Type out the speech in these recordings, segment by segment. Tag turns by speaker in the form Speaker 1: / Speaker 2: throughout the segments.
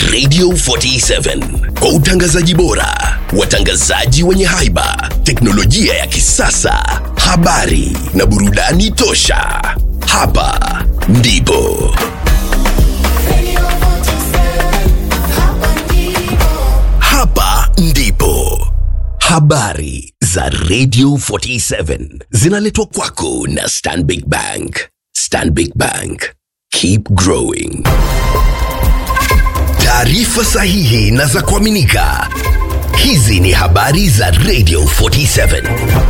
Speaker 1: Radio 47 kwa utangazaji bora, watangazaji wenye haiba, teknolojia ya kisasa, habari na burudani tosha. Hapa ndipo hapa ndipo habari za Radio 47 zinaletwa kwako na Stanbic Bank. Stanbic Bank, keep growing. Taarifa sahihi na za kuaminika. Hizi ni habari za Radio 47.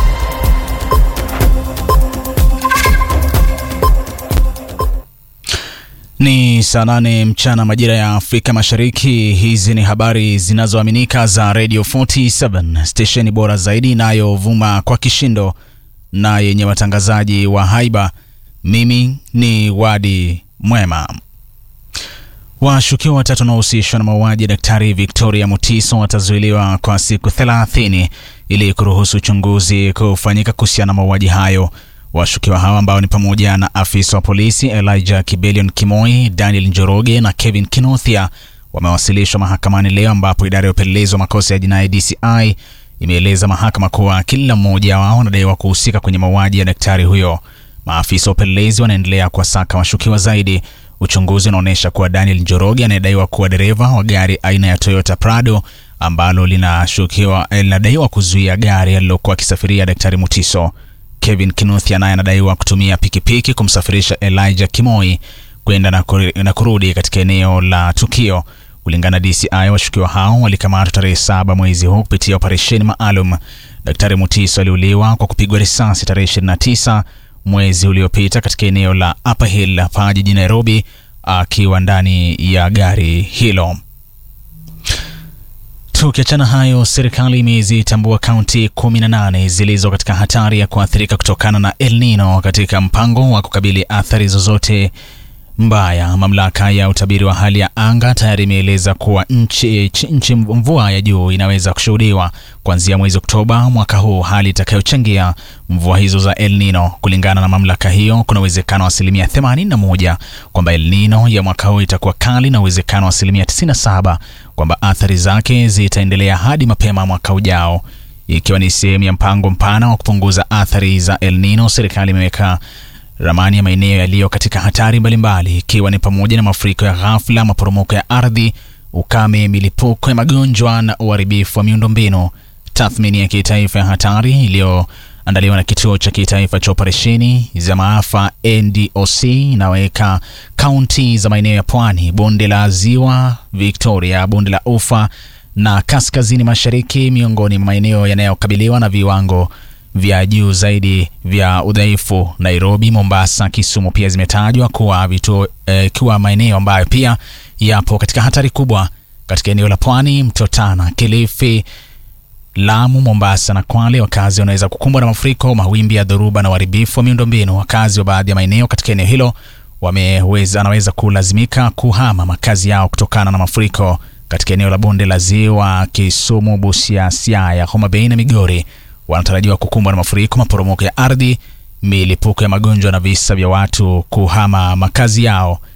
Speaker 2: Ni saa nane mchana majira ya Afrika Mashariki. Hizi ni habari zinazoaminika za Radio 47, stesheni bora zaidi inayovuma kwa kishindo na yenye watangazaji wa haiba. Mimi ni Wadi Mwema. Washukiwa watatu wanaohusishwa na mauaji ya Daktari Victoria Mutiso watazuiliwa kwa siku 30 ili kuruhusu uchunguzi kufanyika kuhusiana na mauaji hayo. Washukiwa hawa ambao ni pamoja na afisa wa polisi Elijah Kibelion Kimoi, Daniel Njoroge na Kevin Kinothia wamewasilishwa mahakamani leo, ambapo idara ya upelelezi wa makosa ya jinai DCI imeeleza mahakama kuwa kila mmoja wao anadaiwa kuhusika kwenye mauaji ya daktari huyo. Maafisa wa upelelezi wanaendelea kuwasaka washukiwa zaidi. Uchunguzi unaonyesha kuwa Daniel Njoroge anayedaiwa kuwa dereva wa gari aina ya Toyota Prado ambalo linashukiwa linadaiwa kuzuia gari alilokuwa akisafiria daktari Mutiso. Kevin Kinuthia naye anadaiwa kutumia pikipiki kumsafirisha Elijah Kimoi kwenda na kuri- na kurudi katika eneo la tukio. Kulingana na DCI, washukiwa hao walikamatwa tarehe saba mwezi huu kupitia operesheni maalum. Daktari Mutiso aliuliwa kwa kupigwa risasi tarehe 29 mwezi uliopita katika eneo la Upper Hill hapa jijini Nairobi akiwa ndani ya gari hilo. Tukiachana hayo, serikali imezitambua kaunti 18 zilizo katika hatari ya kuathirika kutokana na El Nino katika mpango wa kukabili athari zozote mbaya. Mamlaka ya utabiri wa hali ya anga tayari imeeleza kuwa nchi, nchi, nchi mvua ya juu inaweza kushuhudiwa kuanzia mwezi Oktoba mwaka huu, hali itakayochangia mvua hizo za El Nino. Kulingana na mamlaka hiyo, kuna uwezekano wa asilimia 81 kwamba El Nino ya mwaka huu itakuwa kali na uwezekano wa asilimia 97 kwamba athari zake zitaendelea hadi mapema mwaka ujao. Ikiwa ni sehemu ya mpango mpana wa kupunguza athari za El Nino, serikali imeweka ramani ya maeneo yaliyo katika hatari mbalimbali ikiwa ni pamoja na mafuriko ya ghafla, maporomoko ya ardhi, ukame, milipuko ya magonjwa na uharibifu wa miundombinu. Tathmini ya kitaifa ya hatari iliyoandaliwa na kituo cha kitaifa cha operesheni za maafa NDOC inaweka kaunti za maeneo ya pwani, bonde la ziwa Victoria, bonde la ufa na kaskazini mashariki miongoni mwa maeneo yanayokabiliwa na viwango vya juu zaidi vya udhaifu. Nairobi, Mombasa, Kisumu pia zimetajwa kuwa vituo eh, kuwa maeneo ambayo pia yapo katika hatari kubwa katika eneo la pwani, Mto Tana, Kilifi, Lamu, Mombasa na Kwale. Wakazi wanaweza kukumbwa na mafuriko, mawimbi ya dhoruba na uharibifu wa miundombinu. Wakazi wa baadhi ya maeneo katika eneo hilo wameweza wanaweza kulazimika kuhama makazi yao kutokana na mafuriko katika eneo la bonde la ziwa Kisumu, Busia, Siaya, Homa Bay na Migori wanatarajiwa kukumbwa na mafuriko, maporomoko ya ardhi, milipuko ya magonjwa na visa vya watu kuhama makazi yao.